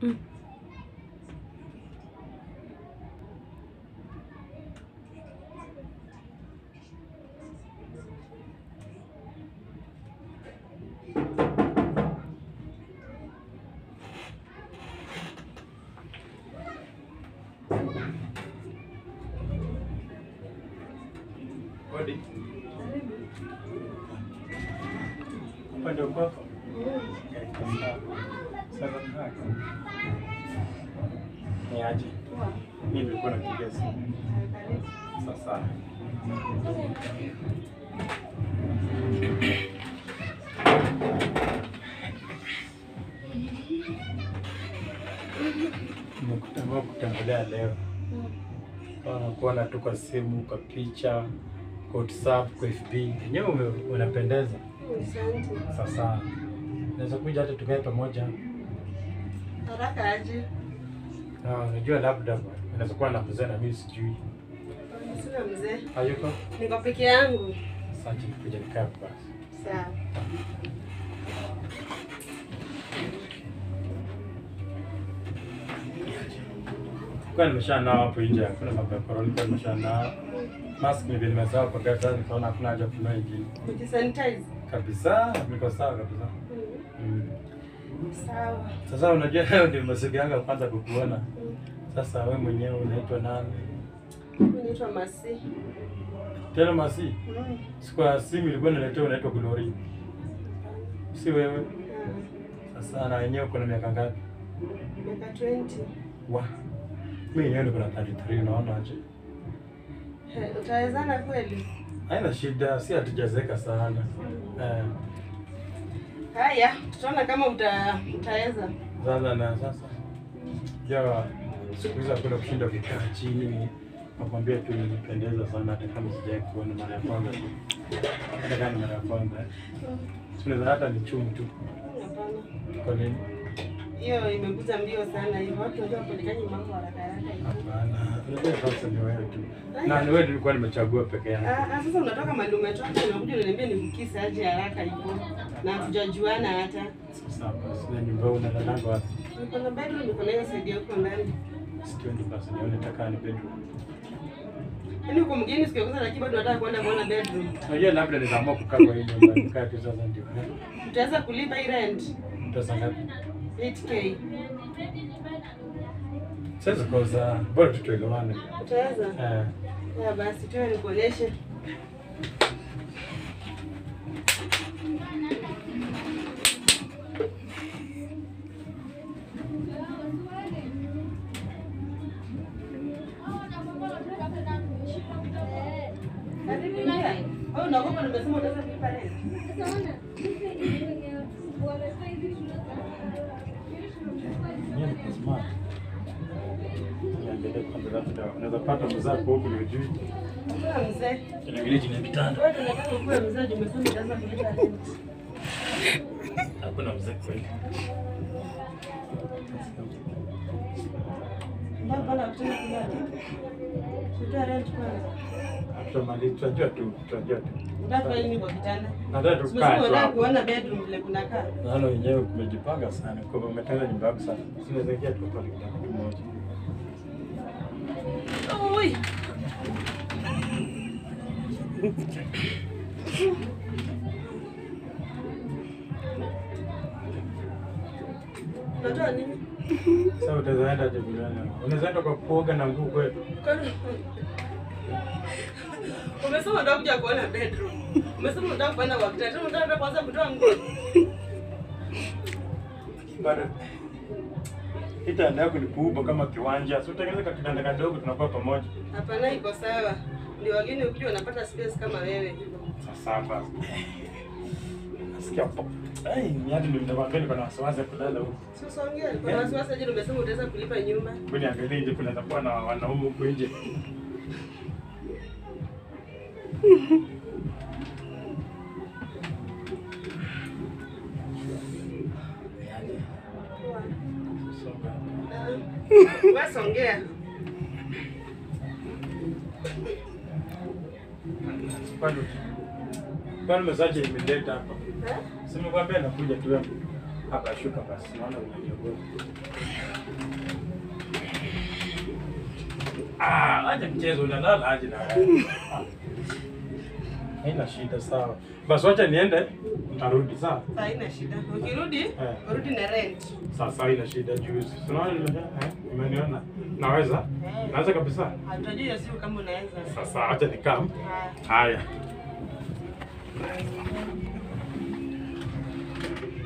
Mm. Hodi. Hapa ndio kwako? Sasa haka. Ni aje? Mimi nilikuwa napiga simu. Sasa. Nimekutambua kutembelea leo. Wanakuona tu kwa simu, kwa picha, kwa WhatsApp, kwa FB. Wenyewe ume- unapendeza. Asante. Sasa naweza kuja hata tukae pamoja. Haraka aje? Na unajua labda unaweza kuwa na mzee na mimi sijui. Sina mzee. Hayuko? Niko peke yangu. Sasa kuja nikae basi. Sawa. Kwa nimeshanao hapo nje, hakuna mambo ya corona, kwa nimeshanao. Mask ni vile nimesahau kwa gari, sasa nikaona hakuna haja ya kununua ingine. Kujisanitize. Kabisa, niko sawa kabisa. Mm. Sawa. Sasa unajua leo ndio masiku yangu ya kwanza kukuona. Sasa wewe mwenyewe unaitwa nani? Mimi naitwa Masi. Tena Masi. Mm. Siku ya simu ilikuwa inaletea unaitwa Glory. Si wewe. Ah, Sasa na wenyewe uko na miaka ngapi? Miaka 20. Wa. Mimi yenyewe niko na 33 unaona aje? He, Utawezana kweli? Haina shida, si hatujazeka sana. Eh, Haya, tutaona kama uta, utaweza. sasa na sasa. Ya siku hizi hakuna kushinda vikaa chini. Nakwambia tu nilipendeza sana hata kama sijawahi kuona mara ya kwanza tu. Hata kama ni mara ya kwanza. Tunaweza hata ni chumu tu. Hapana. Kwa nini? Hiyo imekuja mbio sana hivyo. Watu wanajua kupelekaje mambo haraka haraka hivyo. Hapana. Unajua sasa ni wewe tu. Na ni wewe nilikuwa nimechagua peke yangu. Ah, ah, sasa unatoka mahali umetoka unakuja unaniambia nikukisi aje haraka hivyo. Na hatujajuana hata. Sasa basi na nyumba unalalanga wapi? Niko na bedroom niko na hiyo saidia huko ndani. Sitwendi basi nione taka ni bedroom. Yaani uko mgeni sikiokuza lakini bado nataka kwenda kuona bedroom. Unajua labda nitaamua kukaa kwa hii nyumba nikaa tu sasa ndio. Utaweza kulipa hii rent Pesa ngapi? 8k. Sasa kosa bora tu tuelewane. Utaweza? Eh. Ya basi tuwe nikuoneshe. Karibu ingia. Wewe unaogopa nimesema utaweza kulipa rent? Yeye ni smart. Niangalie kwanza labda unaweza pata mzako huku ni ujui. Hakuna mzee. Niangalie chini ya kitanda. Wewe tunataka ukuwe mzee juu umesema utaweza kulipa rent. Hakuna mzee kweli. Mbona bana kutenda kulala? Tutoe rent kwanza. Tutamaliza, tutajua tu, tutajua tu. Unafanya nini kwa kitanda? Nataka tukae Umesema tu unataka hapo. kuona bedroom vile kunakaa. Naona wenyewe kumejipanga sana. Kwa hivyo umetenga nyumba yako sana. Sinaweza ingia tu pale kitanda kimoja. Oi. Unatoa nini? Sasa utaweza enda aje bilani? Unaweza enda kwa kuoga na nguo kwetu. Kwani- Umesema unataka kuja kuona bedroom. Umesema unataka kwenda kwa kitanda. Tena unataka kwanza kutoa nguo. Bado kitanda yako ni kubwa kama kiwanja. Si utengeneze kitanda kadogo tunakuwa pamoja. Hapana, iko sawa. Ndio wageni ukija wanapata space kama wewe hivyo. Sasa basi. Nasikia po. Ai, ni hadi nimekwambia niko na wasiwasi ya kulala huko. Sasa ongea. Kuna wasiwasi aje umesema utaweza kulipa nyumba? Hebu niangalie nje kunaweza kuwa na wanaume huko nje. Basi ongea. Kwani kwani mesaje imeleta hapa? Eh? Simekwambia nakuja tu hapo. Akashuka basi, naona unajiogopa. Ah, acha mchezo unalala aje na wewe. Ah. Haina shida sawa. Basi wacha niende, nitarudi sawa. Saa haina shida. Ukirudi, urudi na rent. Sasa haina shida juzi. Unaona nime eh, umeniona? Naweza? Naweza kabisa. Hatajua hiyo siku kama unaweza. Sasa acha nikam. Haya. Haya.